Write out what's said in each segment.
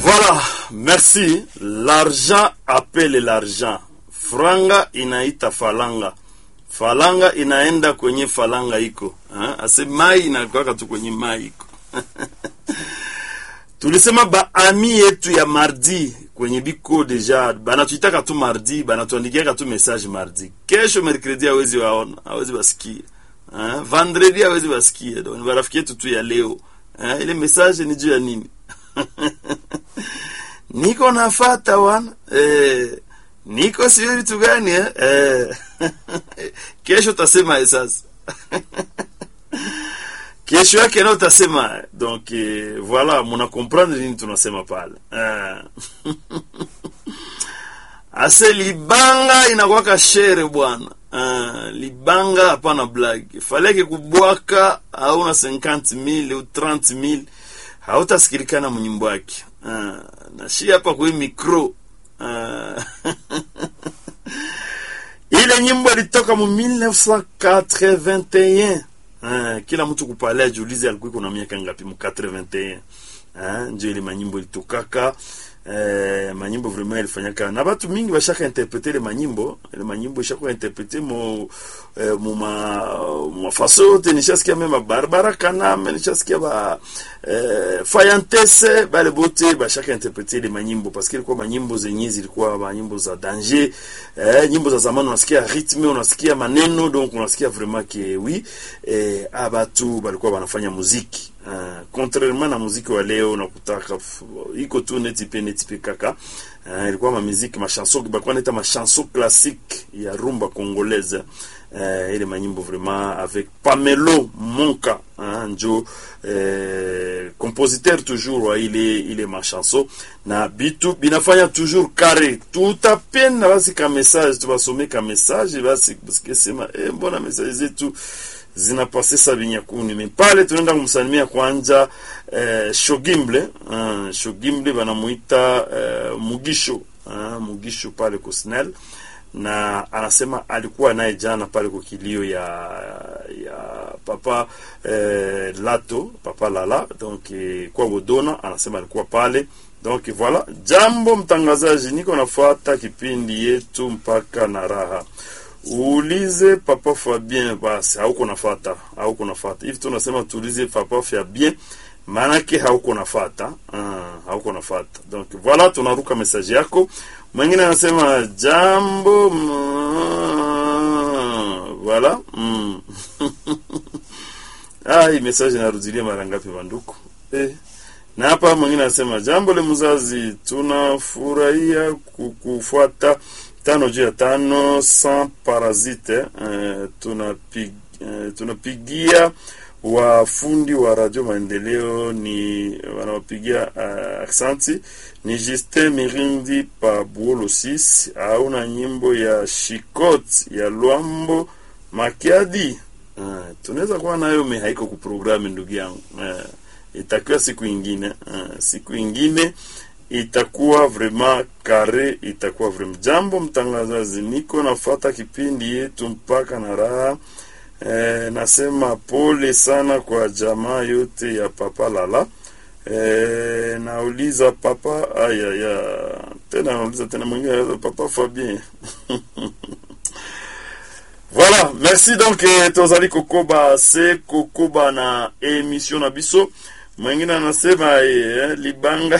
Voilà, merci. L'argent appelle l'argent. Franga inaita falanga. Falanga inaenda kwenye falanga iko. Ha? Ase mai inakwaka tu kwenye mai iko. Tulisema ba ami yetu ya mardi kwenye biko deja banatuitaka tu mardi, banatuandikiaka tu message mardi. Kesho mercredi hawezi waona, hawezi basikia. Ha? Vendredi hawezi basikia. Donc barafiki yetu tu ya leo. Ha? Ile message ni juu ya nini? niko nafata wana eh, niko sio vitu gani eh? Eh. kesho utasema sasa kesho yake na utasema donc eh, voilà muna comprendre nini tunasema pale eh. ase libanga inakwaka shere bwana uh, libanga hapana blague faleke kubwaka hauna 50000 au 30000 hautasikilikana mnyimbo wake uh, na shi hapa kwe mikro uh, ile nyimbo ilitoka mu 1981 uh, kila mtu kupale ajiulize alikuwa kuna miaka ngapi mu 81 uh, ndio ile manyimbo ilitokaka eh, manyimbo vraiment ilifanyaka na batu mingi bashaka interprete ile manyimbo ile manyimbo ishaka interprete mo eh, mu ma ma faso yote nishasikia mema Barbara Kaname nishasikia ba eh, Fayantese bale bote bashaka interprete ile manyimbo parce que ilikuwa manyimbo zenye zilikuwa manyimbo za danger eh, nyimbo za zamani unasikia rythme unasikia maneno donc unasikia vraiment que oui eh, abatu balikuwa wanafanya muziki Uh, contrairement na muziki wa leo nakutaka iko tu neti pe neti pe kaka uh, ilikuwa ma muziki ma chanson balikuwa naita ma chanson classique ya rumba congolaise uh, ile manyimbo vraiment avec Pamelo Monka uh, njo uh, compositeur toujours wa ile ile ma chanson na bitu binafanya toujours carré tutapenda basi ka message tubasome ka message basi parce sema eh, mbona message zetu zinapase sabinyakuni me pale tunaenda kumsalimia kwanja eh, Shogimble uh, Shogimble banamuita eh, Mugisho uh, Mugisho pale kusnel na anasema alikuwa naye jana pale kwa kilio ya ya papa eh, Lato papa Lala donc eh, kwa Bodona anasema alikuwa pale donc voilà jambo mtangazaji niko nafuata kipindi yetu mpaka na raha uulize papa Fabien basi, hauko nafata, hauko nafata hivi. Tunasema tuulize papa Fabien, maanake hauko nafata, ah, hauko nafata. Donc voilà, tunaruka message yako. Mwingine anasema jambo mm, voilà mm. ah, hii message inarudilia mara ngapi banduku eh? Na hapa mwingine anasema jambo le mzazi, tunafurahia kukufuata tano juu ya tano sans parasite uh, tunapig, uh, tunapigia wafundi wa radio maendeleo ni wanawapigia uh, aksanti ni Justin Mirindi pa Buolo 6 auna nyimbo ya Shikot ya Lwambo Makiadi uh, tunaweza kuwa nayo me haiko kuprogramu ndugu yangu uh, itakiwa siku ingine uh, siku ingine itakuwa vraiment kare, itakuwa vraiment jambo. Mtangazaji, niko nafata kipindi yetu mpaka na raha e, nasema pole sana kwa jamaa yote ya papa Lala. E, nauliza papa aya ya tena, nauliza tena mwingine papa Fabien Voilà, merci donc eh, tozali kokoba se kokoba na emission na biso mwingine anasema eh, libanga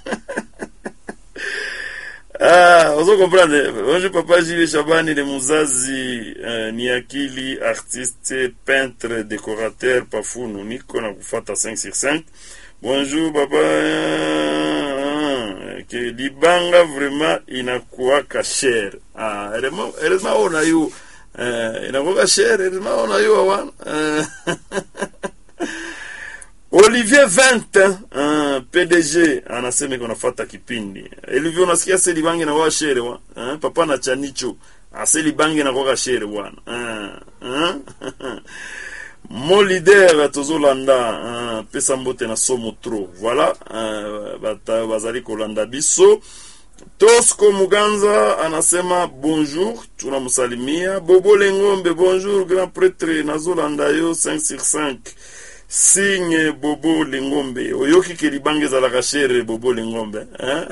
ah, ozo comprendre bonjour papa Gilles Shabani le muzazi uh, ni akili artiste peintre décorateur pafunu niko na kufata 5 sur 5 bonjour papa uh, ke libanga vraiment inakuwaka cher ah, heureusement ona yu uh, inakuwaka cher heureusement ona yu awana uh, Olivier 20 uh, PDG anasema iko nafata kipindi. Olivier unasikia seli bangi na kwa shere wa uh, papa na chanicho aseli bangi na kwa shere bwana. Uh, uh, Mo leader tozolanda uh, pesa mbote na somo tro. Voilà uh, bata bazali kolanda biso. Tosco Muganza anasema bonjour, tunamsalimia. Bobo Lengombe bonjour grand prêtre nazolanda yo 5 sur 5 signe bobo lingombe oyoki ke libanga ezalaka shere bobo lingombe hein?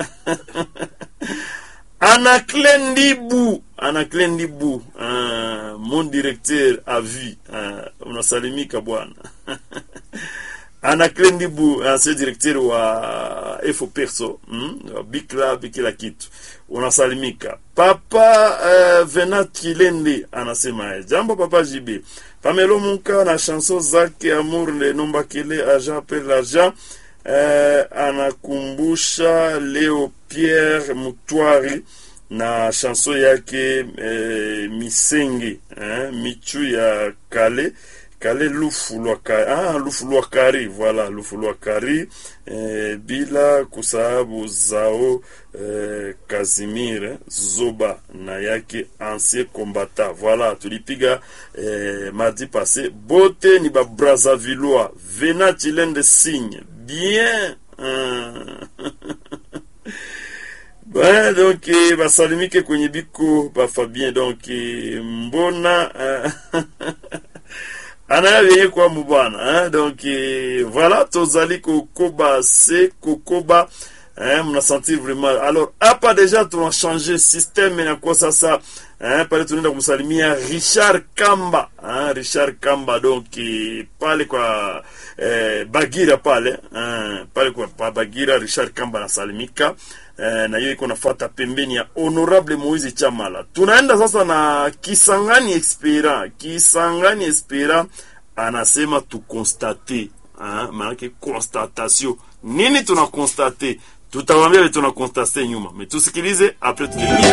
Anaclé Ndibu, Anaclé Ndibu, uh, mon directeur à vie, uh, unasalimika bwana. Anaclé Ndibu, ancien directeur wa FO Perso, mm, wa Big Club kila kitu. Unasalimika. Papa uh, Venat Kilende anasema jambo papa JB. Pamelo Munka na chanson zake Amour le nomba kile agent per l'argent eh, anakumbusha Leo Pierre Mutwari na chanson yake eh, Misenge eh, michu ya kale kale lufu lwa kari, ah, lufu lwa kari voilà lufu lwa kari eh, bila kusahabu zao eh, Kazimir Zoba na yake ancien combattant voilà tulipiga eh, mardi passé bote ni ba Brazzavillois Vena Chilende signe bien Bon, donc eh, basalimike kwenye biko bafabien donc eh, mbona anaya vyenye kwamu bwana eh? donc eh, voilà tozali kokoba se kokoba eh, mnasentir vraiment alors hapa deja tunachange systeme inakuwa sasa eh, pale tunaenda kumsalimia Richard Kamba eh, Richard Kamba donc eh, pale kwa eh, Bagira pale eh, pale kwa pa Bagira Richard Kamba anasalimika eh, na hiyo iko nafuata pembeni ya Honorable Moise Chamala. Tunaenda sasa na Kisangani Espera. Kisangani Espera anasema tukonstate, ah, maanake constatation. Nini tuna constate? Tutawaambia tuna constate nyuma, mais tusikilize après tukilia